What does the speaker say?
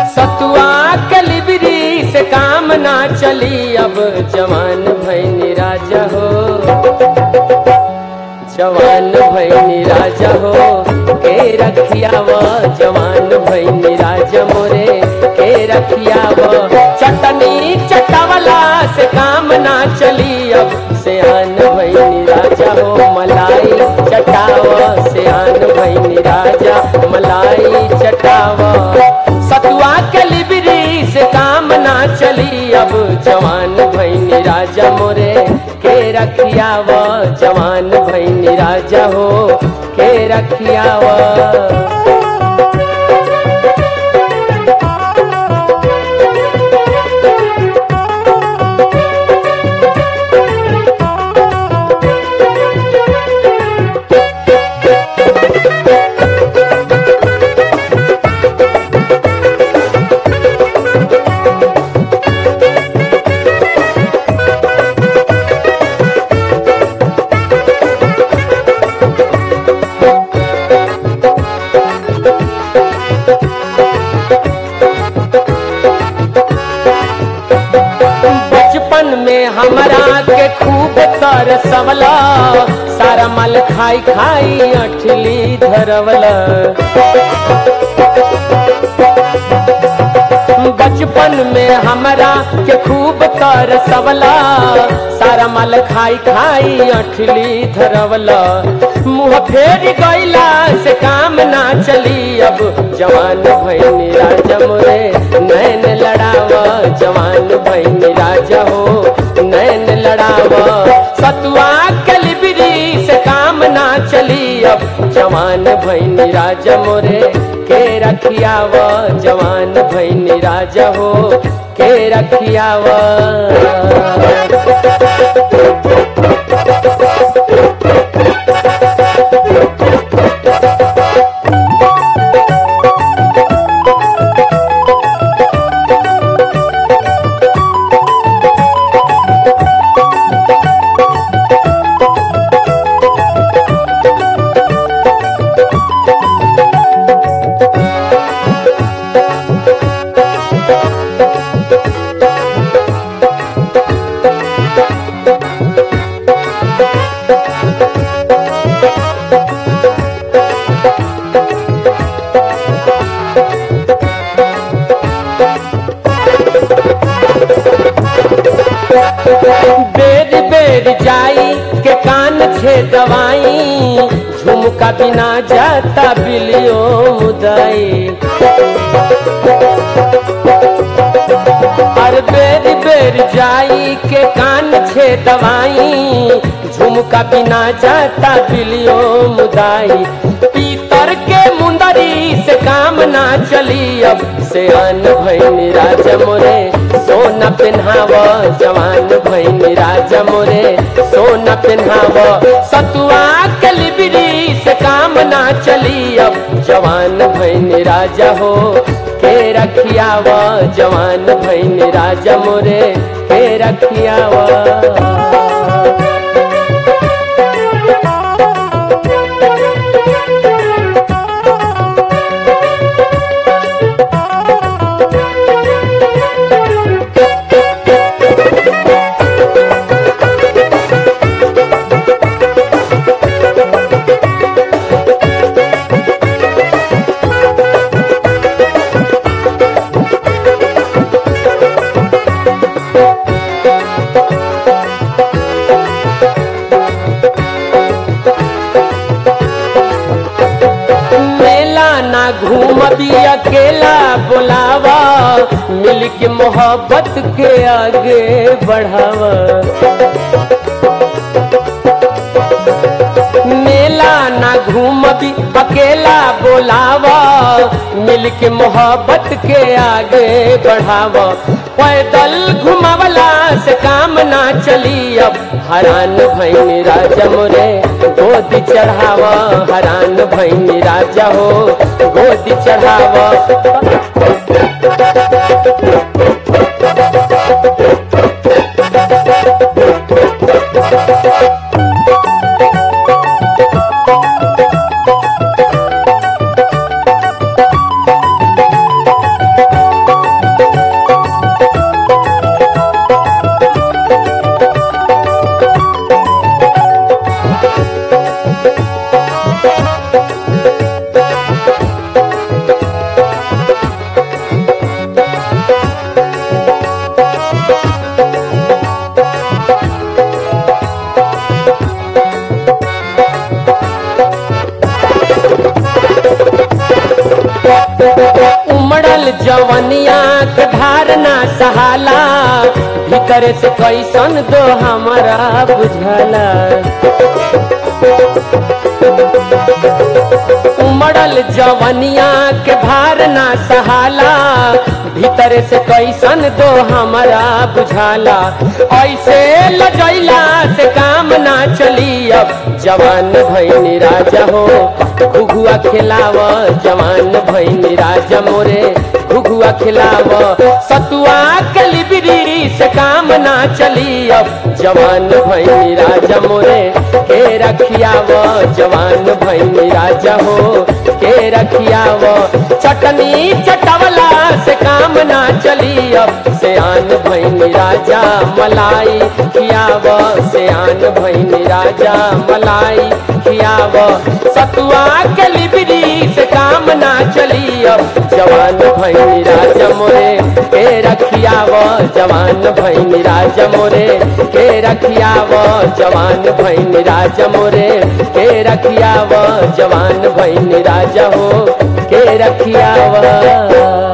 सतुआ के लिबरी से काम ना चली अब जवान भैनी राजा हो जवान भैनी राजा हो के रखियाव जवान भैनी राजा मोरे के रखियाव चटनी चटावला से काम ना चली अब सियान भैनी राजा हो मलाई चटाव सियान भैनी राजा मलाई चटाव सतुआ के लिबरी से काम ना चली अब जवान भैनी राजा मोरे के रखियाव जवान भैनी राजा हो के रखियाव बचपन में हमरा के खूब तरसवला सारा माल खाई खाई अठली धरवला बचपन में हमरा के खूब तरसवला सारा माल खाई खाई अठली धरवला मुँह फेर गईला से काम ना चली अब जवान भैनी राजा मोरे नैन लड़ाव जवान भैनी राजा हो नैन लड़ाव सतुआ के लिबरी से काम ना चली अब जवान भैनी राजा मोरे के रखियाव जवान भैनी राजा हो के रखियाव बेर बेर जाई के कान छे दवाई झुमका बिना जाता बिलियो मुदाई हर बेर बेर जाई के कान छे दवाई झुमका बिना जाता बिलियो मुदाई पीतर के मुंदरी से काम ना चली अब से अन भैनी राजा मोरे सोना पिन्हाव जवान भैनी राजा मोरे सोना पिन्हाव सतुआ के लिबरी से काम ना चली अब जवान भैनी राजा हो के रखियाव जवान भैनी राजा मोरे के रखियाव मेला ना घूम भी अकेला बुलावा मिल के मोहब्बत के आगे बढ़ावा मेला ना घूम भी अकेला बुलावा मिल के मोहब्बत के आगे बढ़ावा पैदल घुमावला से काम ना चली अब हरान भैनी राजा मोरे गोदी चढ़ावा हरान भैनी राजा हो गोदी चढ़ावा उमड़ल जवनिया के धारना सहाला भीतर से कैसन दो हमारा बुझला उमड़ल जवनिया के भारना सहाला भीतर से कैसन दो हमारा बुझाला ऐसे लजैला से काम ना चली अब जवान भैनी राजा हो घुघुआ खिलाव जवान भैनी राजा मोरे घुघुआ खिलाव सतुआ के लिबिरी से काम ना चली अब जवान भैनी राजा मोरे के रखियाव जवान भैनी राजा हो के रखियाव चटनी चटवला से काम ना चली अब सियान भैनी राजा मलाई खियाव सियान भैनी राजा मलाई खियाव सतुआ के लिबरी से काम ना चली अब जवान भैनी राजा मोरे के रखियाव जवान भैनी राजा मोरे के रखियाव जवान भैनी राजा मोरे के रखियाव जवान भैनी राजा हो के रखियाव